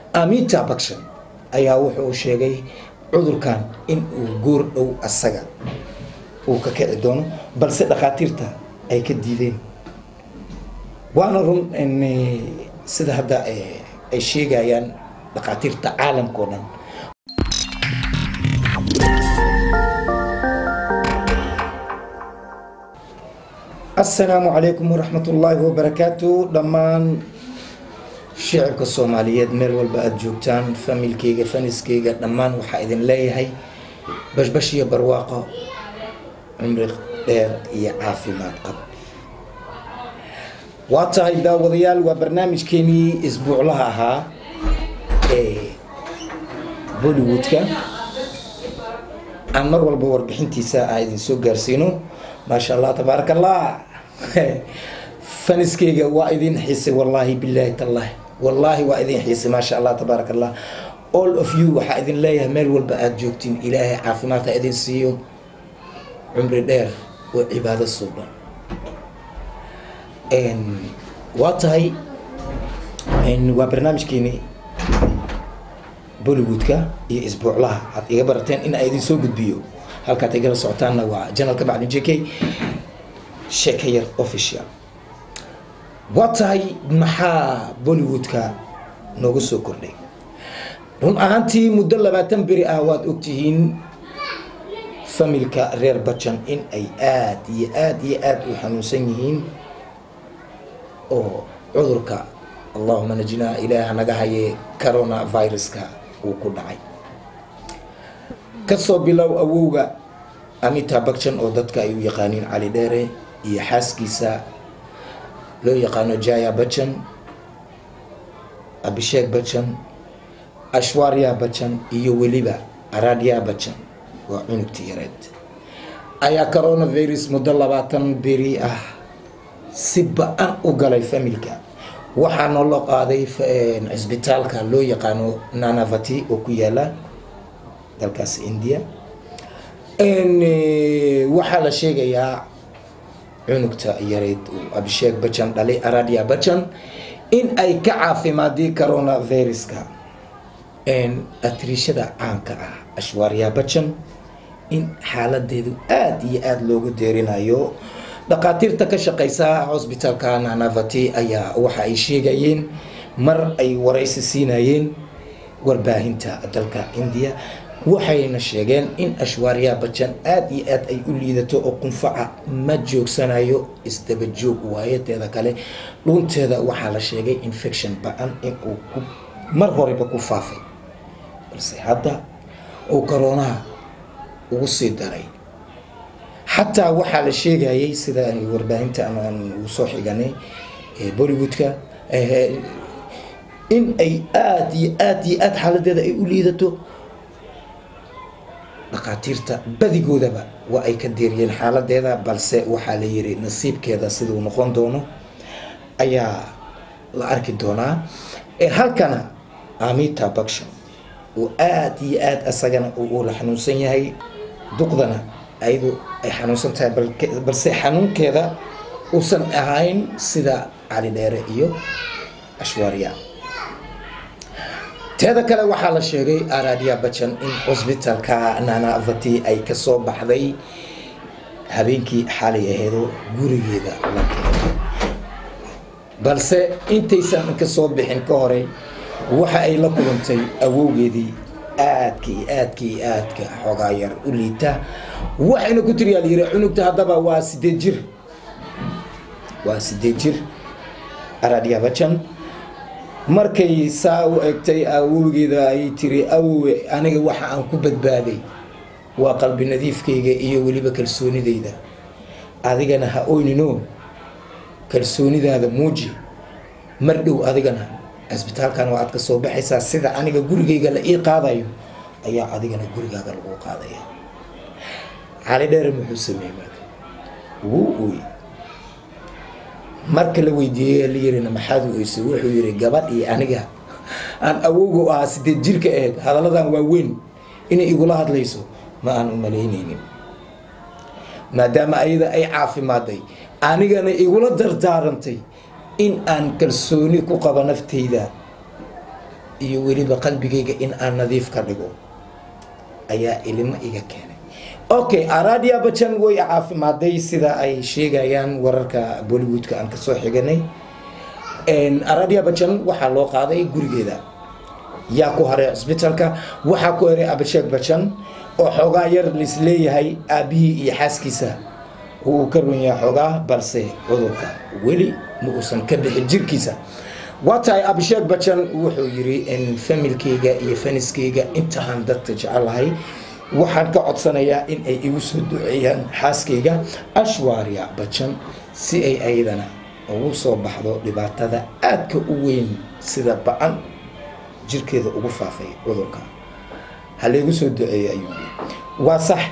amita bakshan ayaa wuxuu sheegay cudurkan in uu goor dhow asaga uu ka kici doono balse dhakhaatiirta ay ka diideen waana run sida hadda ay sheegayaan dhakhaatiirta caalamka o dhan asalaamu calaykum waraxmat ullaahi wabarakaatu dhammaan shicibka soomaaliyeed meel walba aada joogtaan familkeyga faniskeyga dhammaan waxaa idin leeyahay bashbash iyo barwaaqo cumri dheer iyo caafimaad qab waa tahay daawadayaal waa barnaamijkeenii isbuuclaha ahaa ee bollywoodka aan mar walba warbixintiisa aan idin soo gaarsiino maasha allah tabaaraka allah faniskeyga waa idin xiisay wallaahi bilaahi tallahi wallaahi waa idin xiisay maasha allah tabaaraka allah all of you waxaa idin leeyahay meel walba aada joogtiin ilaahay caafimaad ha idin siiyo cumri dheer oo cibaado suuban waa tahay waa barnaamijkeeni bollywoodka iyo isbuuclaha aad iga barateen in a idin soo gudbiyo halkaad igala socotaanna waa janalka bacdi j k sheeka yar official waa tahay maxaa bollywoodka noogu soo kordhay run ahaantii muddo labaatan beri ah waad ogtihiin familka reer bajan in ay aada iyo aada iyo aada u xanuunsan yihiin oo cudurka allahuma najinaa ilaaha naga haye corona viruska uu ku dhacay kasoo bilow awowga amita bakjan oo dadka ay u yaqaaniin cali dheere iyo xaaskiisa loo yaqaano jaya bajan abisheek bajan ashwarya bajan iyo weliba aradya bajan waa cunugti yareed ayaa coronavirus muddo labaatan beri ah si ba-an u galay familka waxaana loo qaaday cisbitaalka loo yaqaano nanavati oo ku yaala dalkaas india waxaa la sheegayaa cunugta yareyd uu abisheek bajan dhalay aradia bajan in ay ka caafimaadii coronaviruska atriishada caanka ah ashwarya bajan in xaaladeedu aada iyo aada loogu deerinayo dhakhaatiirta ka shaqeysa hosbitaalka nanavati ayaa waxa ay sheegayeen mar ay waraysi siinayeen warbaahinta dalka india waxayna sheegeen in ashwarya bajan aada iyo aada ay u liidato oo qunfaca ma joogsanayo isdaba joog waayo teeda kale dhuunteeda waxaa la sheegay infection ba-an inuu mar horeba ku faafay balse hadda uu koroonaha ugu sii daray xataa waxaa la sheegayay sida warbaahinta aan ugu soo xiganay bollywoodka in ay aada iyo aada iyo aada xaaladeeda ay u liidato dhakhaatiirta badigoodaba waa ay ka deeriyeen xaaladeeda balse waxaa la yiri nasiibkeeda siduu noqon doono ayaa la arki doonaa halkana amita bakshan oo aada iyo aada asagana uu la xanuunsan yahay duqdana ayadu ay xanuunsan tahay balse xanuunkeeda uusan ahayn sida cali dheere iyo ashwarya teeda kale waxaa la sheegay aradia bajan in hosbitaalka nanavati ay kasoo baxday habeenkii xalay aheedo gurigeeda la keenay balse intaysan kasoo bixin ka horey waxa ay la kulantay awowgeedii aadka iyo aadka iyo aadka xoogaa yar u liita waxayna ku tiriyaa layiri cunugta haddaba waa sideed jir waa sideed jir aradia bajan markay saa u egtay awowgeeda ay tiri awowe aniga waxa aan ku badbaaday waa qalbi nadiifkayga iyo weliba kalsoonidayda adigana ha oynino kalsoonidaada muuji mar dhow adigana cisbitaalkan waa aad ka soo baxaysaa sida aniga gurigayga la ii qaadayo ayaa adigana gurigaaga lagu qaadaya cali dheere muxuu sameeyey marka wuu ooy marka la weydiiyey la yirina maxaad u oysay wuxuu yiri gabadh iyo aniga aan awowga u ahaa sideed jirka aheyd hadalladan waaweyn inay igula hadlayso ma aan u malaynaynin maadaama ayada ay caafimaaday anigana igula dardaarantay in aan kalsooni ku qabo naftayda iyo weliba qalbigayga in aan nadiif ka dhigo ayaa ilimo iga keenay okay aradia bajan way caafimaaday sida ay sheegayaan wararka bollywoodka aan kasoo xiganay aradia bajan waxaa loo qaaday gurigeeda yaa ku haray cisbitaalka waxaa ku haray abasheeg bajan oo xoogaa yar laisleeyahay aabihii iyo xaaskiisa uu ka run yahay xoogaa balse cudurka weli ma uusan ka bixin jirkiisa waa tahay abisheeg bajan wuxuu yiri in familkayga iyo faniskayga inta aan dadka jecelahay waxaan ka codsanayaa in ay igu soo duceeyaan xaaskayga ashwarya bajan si ay ayadana ugu soo baxdo dhibaatada aadka u weyn sida ba-an jirkeeda ugu faafay cudurka ha laygu soo duceeya ayuu yiri waa sax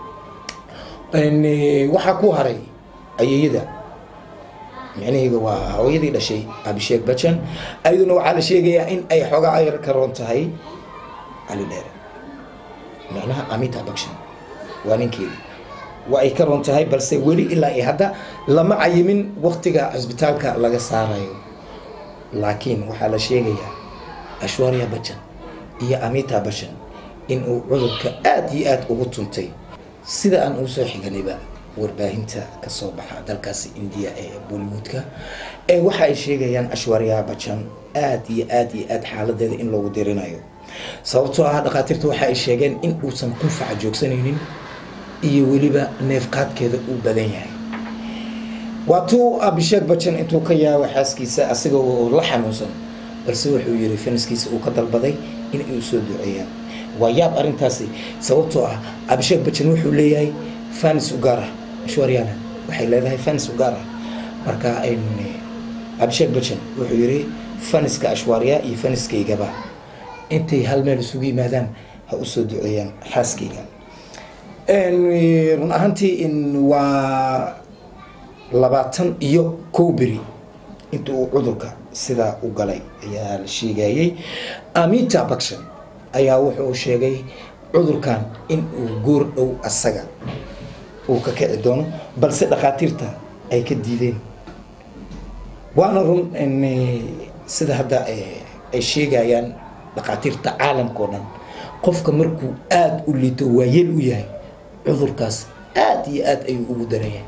waxaa ku haray ayayada micnaheyga waa hooyadii dhashay abisheeg bajan ayaduna waxaa la sheegayaa in ay xoogaa ayar ka roon tahay cali dheere micnaha amita bakshan waa ninkeedii waa ay ka roon tahay balse weli ilaa iyo hadda lama cayimin waktiga cisbitaalka laga saarayo laakiin waxaa la sheegayaa ashwarya bajan iyo amita bashan in uu cudurka aada iyo aada ugu tuntay sida aan ugu soo xiganayba warbaahinta kasoo baxa dalkaasi indiya ee bollywoodka ee waxa ay sheegayaan ashwarya bajan aada iyo aada iyo aada xaaladeeda in loogu dirinayo sababtoo ah dhakhaatiirta waxa ay sheegeen in uusan qunfaca joogsanaynin iyo weliba neefqaadkeeda uu badan yahay waatuu abisheeg bajan intuu ka yaabo xaaskiisa asagoo la xanuunsan balse wuxuu yiri faniskiisa uu ka dalbaday in ay u soo duceeyaan waa yaab arrintaasi sababtoo ah abisheeg bajan wuxuu leeyahay fanis u gaar ah ashwaryana waxay leedahay fanis u gaar ah marka abisheeg bajan wuxuu yiri faniska ashwarya iyo faniskaygaba intay hal meel isugu yimaadaan ha u soo duceeyaan xaaskayga run ahaantii waa labaatan iyo kow beri inta uu cudurka sidaa u galay ayaa la sheegayey amita bakshan ayaa wuxuu sheegay cudurkan in uu goor dhow asaga uu ka kici doono balse dhakhaatiirta ay ka diideen waana run sida hadda ay sheegayaan dhakhaatiirta caalamka o dhan qofka markuu aada u liito waayeel u yahay cudurkaas aada iyo aada ayuu ugu daranyahay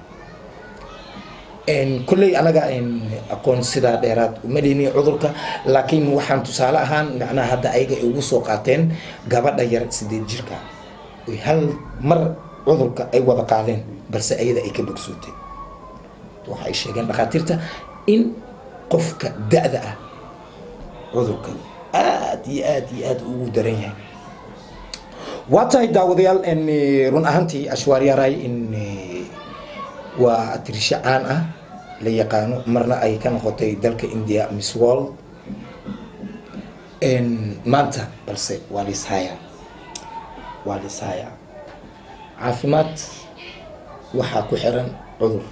kolley anaga aqoon sidaa dheeraad uma leyni cudurka laakiin waxaan tusaale ahaan macnaha hadda ayaga ay ugu soo qaateen gabadha yar sideed jirka oy hal mar cudurka ay wada qaadeen balse ayada ay ka bogsootay waxa ay sheegeen dhakhaatiirta in qofka da-da ah cudurka aada iyo aada iyo aada ugu daran yahay waa tahay daawadayaal run ahaantii ashwaaryaray in waa atirisho caan ah la yaqaano marna ay ka noqotay dalka india miss world maanta balse waa liishaya waa liishaya caafimaad waxaa ku xiran cudur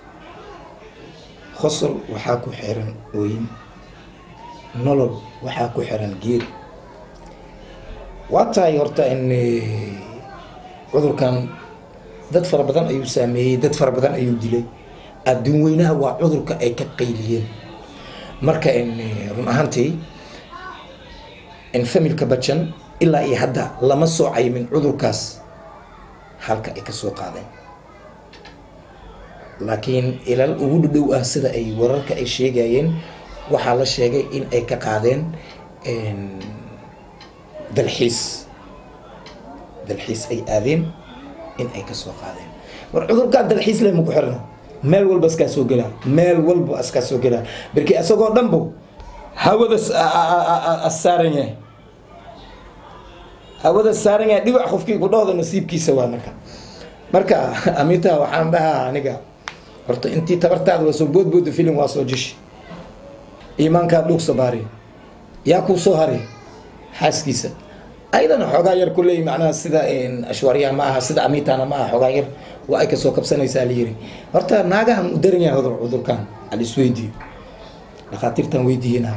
khosol waxaa ku xiran ooyin nolol waxaa ku xiran geeri waa tahay horta in cudurkan dad fara badan ayuu saameeyey dad fara badan ayuu dilay adduun weynaha waa cudurka ay ka qayliyeen marka run ahaantii familka bajan ilaa iyo hadda lama soo cayimin cudurkaas halka ay kasoo qaadeen laakiin ilal ugu dhadhow ah sida ay wararka ay sheegayeen waxaa la sheegay in ay ka qaadeen dalxiis dalxiis ay aadeen in ay kasoo qaadeen war cudurkaan dalxiis leh maku xirna meel walba askaa soo gelaa meel walba askaa soo gelaa barki isagoo dhanbo hawada saaran yahay hawada saaran yahay dhibac qofkii ku dhooda nasiibkiisa waa marka marka amita waxaan dhahaa aniga horta intii tabartaada waa soo boodbooda filim waa soo jishi iimaankaa dhuug sabaari yaa kuu soo haray xaaskiisa ayadana xoogaa yar kuleey macnaha sida ashwaariyaha ma aha sida amitana ma aha xoogaa yar waa ay kasoo kabsanaysaa layiri horta naagahan u daran yahay cudurkan al isweydiiyo dhakhaatiirtan weydiiyena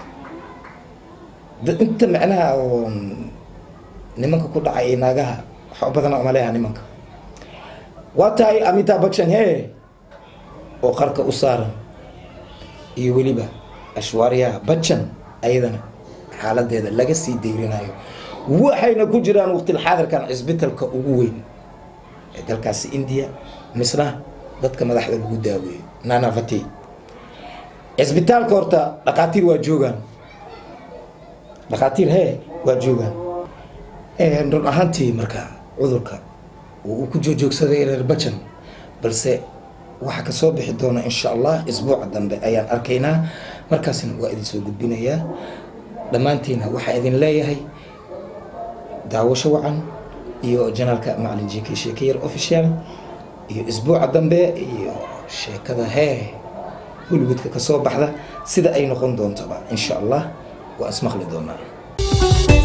inta macnaha oo nimanka ku dhacay ee naagaha waxa badana umaleeha nimanka waa tahay amita bakshan he oo qarka u saaran iyo weliba ashwaariyaha bajan ayadana xaaladeeda laga sii dayrinayo waxayna ku jiraan waqtilxaadirkan cisbitalka ugu weyn ee dalkaasi india misna dadka madaxda lagu daaweeyo nanavati cisbitaalka horta dhakhaatiir waa joogaan dhakhaatiir hee waa joogaan run ahaantii marka cudurka uu ku joojoogsaday reer bajan balse waxaa kasoo bixi doona insha allah isbuuca dambe ayaan arkaynaa markaasna waa idin soo gudbinayaa dhammaantiina waxaa idin leeyahay daawasho wacan iyo janaalka macalin j k sheekayar official iyo isbuuca dambe iyo sheekada hee hollywoodka kasoo baxda sida ay noqon doontaba insha allah waa ismaqli doonaa